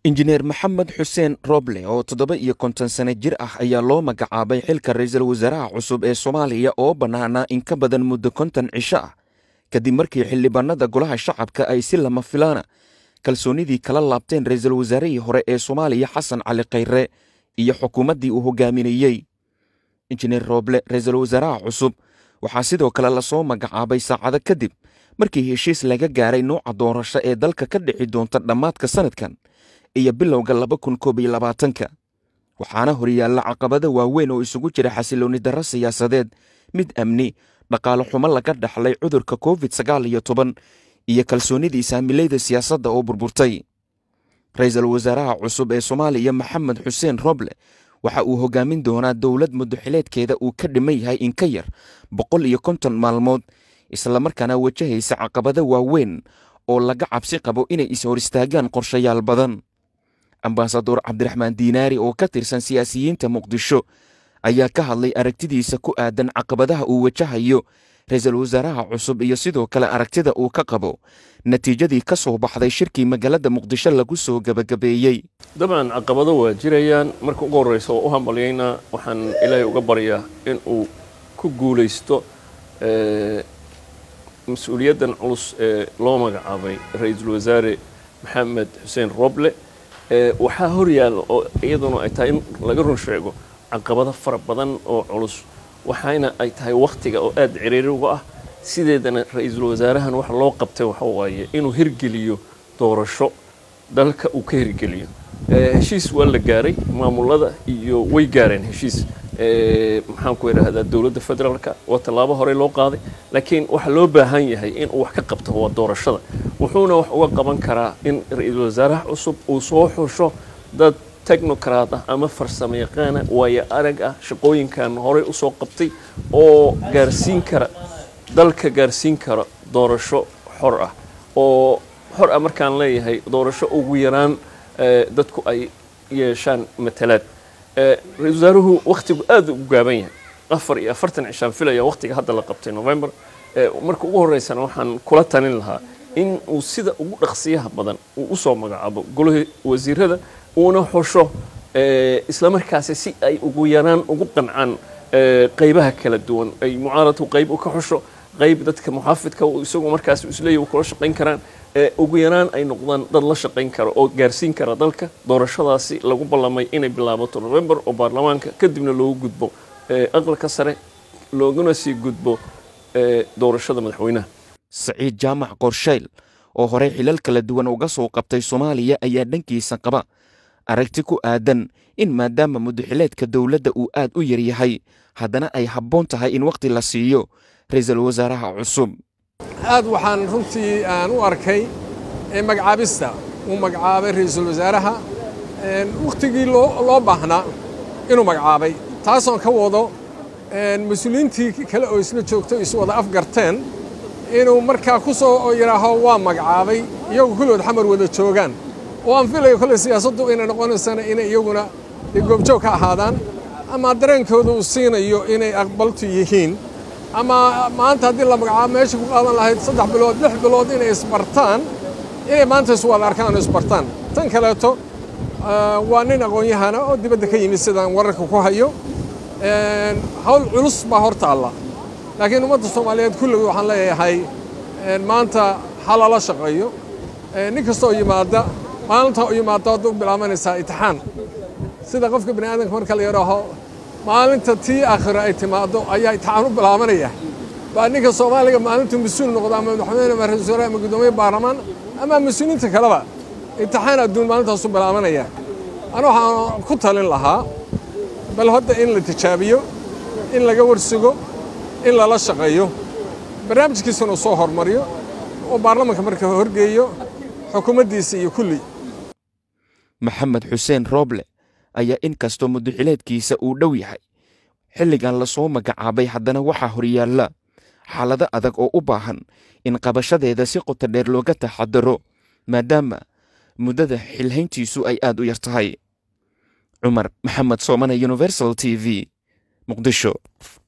injineer maxamed xuseen roble oo toddoba iyo konton sano jir ah ayaa loo magacaabay xilka ra-iisul wasaaraha cusub ee soomaaliya oo bannaanaa in ka badan muddo konton cisho ah kadib markii xildhibaanada golaha shacabka ay si lama filaana kalsoonidii kala laabteen ra-iisul wasaarihii hore ee soomaaliya xasan cali khayre iyo xukuumaddii uu hogaaminayey injineer roble ra-iisul wasaaraha cusub waxaa sidoo kale lasoo magacaabay saacado kadib markii heshiis laga gaaray nuuca doorasho ee dalka ka dhici doonta dhammaadka sanadkan iyo bilowga laba kun koob iyo labaatanka waxaana horyaalla caqabado waaweyn oo isugu jira xasiloonni darro siyaasadeed mid amni dhaqaale xumo laga dhaxlay cudurka covid sagaal iyo toban iyo kalsoonidii saamilayda siyaasadda oo burburtay ra-iisul wasaaraha cusub ee soomaaliya maxamed xuseen roble waxa uu hogaamin doonaa dowlad muddoxileedkeeda uu ka dhiman yahay in ka yar boqol iyo konton maalmood islamarkaana wajahaysa caqabado waaweyn oo laga cabsi qabo inay is-hor istaagaan qorshayaal badan ambasador cabdiraxmaan diinaari oo ka tirsan siyaasiyiinta muqdisho ayaa ka hadlay aragtidiisa ku aadan caqabadaha uu wajahayo ra-iisul wasaaraha cusub iyo sidoo kale aragtida uu ka qabo natiijadii ka soo baxday shirkii magaalada muqdisho lagu soo gebagabeeyey dabcan caqabado waa jirayaan marka ugu horreysa oo u hambalyaynaa waxaan ilaahay uga baryaa in uu ku guulaysto mas-uuliyaddan culus ee loo magacaabay ra-iisul wasaare maxamed xuseen roble waxaa horyaalla oo iyaduna ay tahay in laga run sheego caqabado fara badan oo culus waxaana ay tahay wakhtiga oo aada ciriiri uga ah sideedana ra-iisul wasaarahan waxa loo qabtay waxa waaye inuu hirgeliyo doorasho dalka uu ka hirgeliyo heshiis waa la gaaray maamulada iyo way gaareen heshiis maxaan ku idhaahdaa dowladda federaalka waa tallaabo horey loo qaaday laakiin waxaa loo baahan yahay in uu wax ka qabto waa doorashada wuxuuna wax uga qaban karaa in ra-iisul wasaaraha cusub uu soo xusho dad technocrat ah ama farsamo yaqaana waayo arag ah shaqooyinkan horey usoo qabtay oo gaarsiin kara dalka gaarsiin kara doorasho xor ah oo xor ah markaan leeyahay doorasho ugu yaraan dadku ay yeeshaan matalaad ra-isul wasaaruhu wakhtigu aada ugu gaaban yahay afar iyo afartan cishaan filaya wakhtiga hadda la qabtay november marka ugu horreysana waxaan kula talin lahaa in uu sida ugu dhaqsiyaha badan uu usoo magacaabo golihii wasiirada uuna xusho islamarkaasi si ay ugu yaraan ugu qancaan qaybaha kala duwan ay mucaaradku qayb u ka xusho qayb dadka muxaafidka isagu markaas isleeyahy kula shaqayn karaan ugu yaraan ay noqdaan dad la shaqayn kara oo gaarsiin kara dalka doorashadaasi lagu ballamay inay bilaabato november oo baarlamaanka kadibna loogu gudbo aqalka sare looguna sii gudbo doorashada madaxweynaha saciid jaamac qorshayl oo horey xilal kala duwan uga soo qabtay soomaaliya ayaa dhankiisa qaba aragti ku aadan in maadaama muddaxileedka dowladda uu aad u yaryahay haddana ay habboon tahay in wakhti la siiyo ra-iisul wasaaraha cusub aad waxaan runtii aan u arkay magacaabista uu magacaabay ra-iisul wasaaraha wakhtigii loo baahnaa inuu magacaabay taasoon ka wado mas-uuliyiintii kale oo isla joogto is wada afgarteen inuu markaa ku soo yidhaaho waa magacaabay iyagu kulligood xamar wada joogaan oo aan filayo kolley siyaasaddu inay noqonaysana inay iyaguna goobjoog ka ahaadaan ama dareenkooda uu siinayo inay aqbaltu yihiin ama maanta haddii la magacaabo meesha ku qaadan lahayd saddex bilood lix bilood inay isbartaan inay maanta iswada arkaan oo isbartaan tan kaleeto waa nin aqoon-yahana oo dibadda ka yimid sidaan wararka ku hayo hawl culus baa hor taalla laakiin ummadda soomaaliyeed kulligii waxaan leeyahay maanta ha lala shaqeeyo nin kastoo yimaada maalinta u yimaada hadda u bilaabanaysaa itixaan sida qofka bani aadamka marka la yidhaaho maalinta tii aakhiro ay timaaddo ayaa itixaan u bilaabanaya baa ninka soomaaliga maalintuu mas-uul noqdo ama madaxweyne ama ra-isul wasaare ama guddoomiye baarlamaan ama mas-uuliyiinta kaleba itixaan adduun maalintaas u bilaabanaya ana waxaan ku talin lahaa bal hadda in la tijaabiyo in laga warsugo in lala shaqeeyo barnaamijkiisana uu soo hormariyo oo baarlamanka marka horgeeyo xukuumaddiisa iyo kulli maxamed xuseen roble ayaa in kastoo muddaxileedkiisa uu dhow yahay xilligan lasoo magacaabay haddana waxaa horyaalla xaalado adag oo u baahan in qabashadeeda si qoto dheer looga taxadaro maadaama muddada xilhayntiisu ay aad u yar tahay cumar maxamed soomane universal t v muqdisho